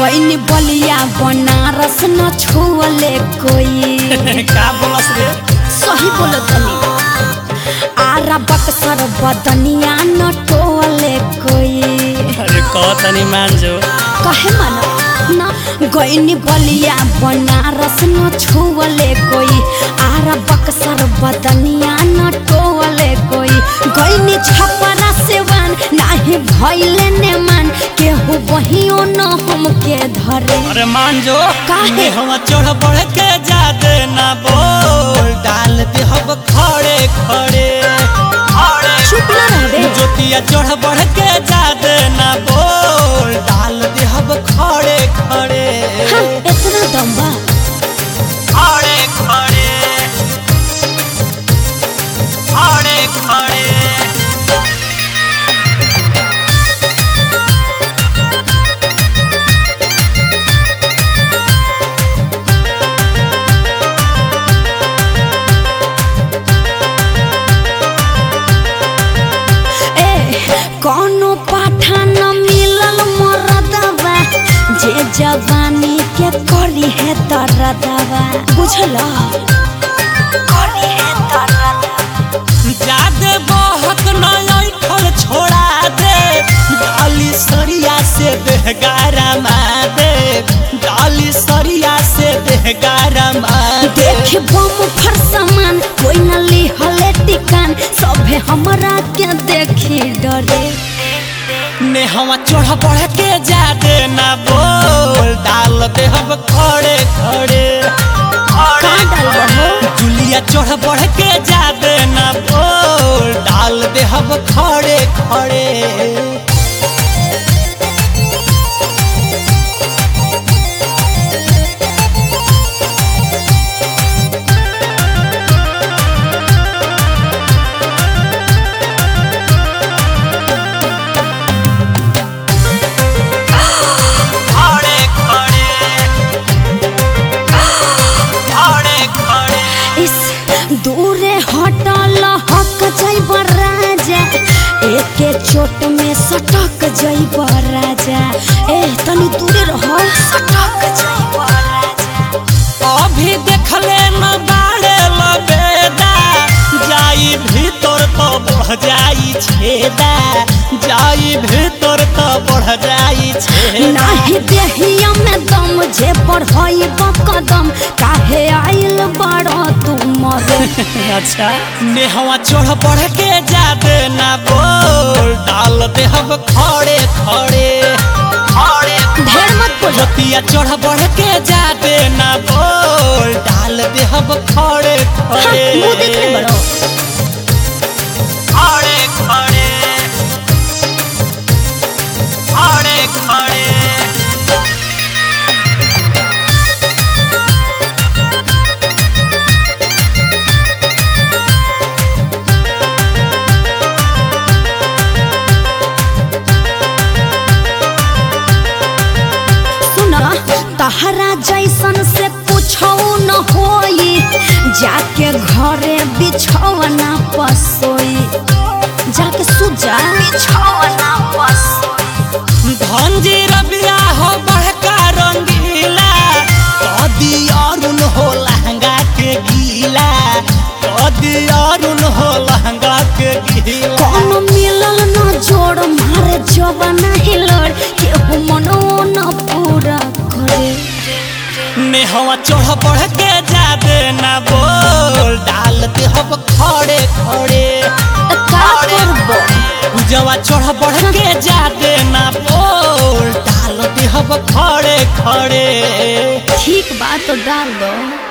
गईनी बलिया बनारस न छुअले कोई का बोलस रे सही बोलत तनी आरा बक्सर बदनिया न टोले कोई अरे कह तनी मान जो कहे माना ना गईनी बलिया बनारस न छुअले कोई आरा बक्सर बदनिया न टोले कोई गईनी छपरा सेवान नाही भइले ने मान केहू बहियो न हमके धरे अरे मान जो काहे? हम चढ़ बढ़ के जादे ना बोल डाल दे हम खड़े खड़े खड़े चुप ना रहबे जोतिया चढ़ बढ़ के जादे ना बोल डाल दे हम खड़े खड़े हाँ, इतना दम बा खड़े खड़े खड़े खड़े ए कौनो पाठा न मिलल मरदवा जे जवानी के करी है तरदवा बुझल करी है तरदवा जादे बहक नय ठल छोड़ा दे डाली सरिया से बेगारा दे डाली सरिया से बेगारा दे देख बम फर सामान कोई न लिहले टिकान सभे हमरा के देखी डरे ने हम चढ़ बढ़ के जादे ना बोल डाल दे हम खड़े खड़े का डालबो हो जुलिया चढ़ बढ़ के जादे ना बोल डाल दे हम खड़े खड़े खड़े खड़े खड़े खड़े इस दूरे हटल हक जैब राजा एके चोट में सटक जैब राजा ए तनी दूरे रह सटक जैब राजा अभी देखले न बाड़े लबेदा जाई भीतर तो बढ़ जाई छेदा जाई भीतर तो बढ़ जाई छेदा नाही देहिया में दम जे पढ़ाई कदम काहे आइल बड़ तू मरे अच्छा नेहवा चढ़ बढ़ के जादे ना बोल डाल दे हम खड़े खड़े खड़े ढेर मत बोल जोतिया चढ़ बढ़ के जादे ना बोल डाल दे हम खड़े हाँ, खड़े मुंह देखले बड़ो खड़े खड़े खड़े खड़े सुना तहरा जैसन से पूछो न होई जाके घरे बिछौना पसोई जाके सुजा बिछौना पसोई धनजी रबिया हो बड़का रंगीला कदी अरुण हो लहंगा के गीला कदी अरुण हो लहंगा के गीला कौन मिलल न जोड़ मारे जवाना हिलड़ केहू मनो न पूरा करे नेहवा चढ़ बढ़ के जादे ना बोल डाल दे हम खड़े खड़े त का करबो पूजवा चढ़ बढ़ के जादे ना बोल डाल दे हम खड़े खड़े ठीक बात तो डाल दो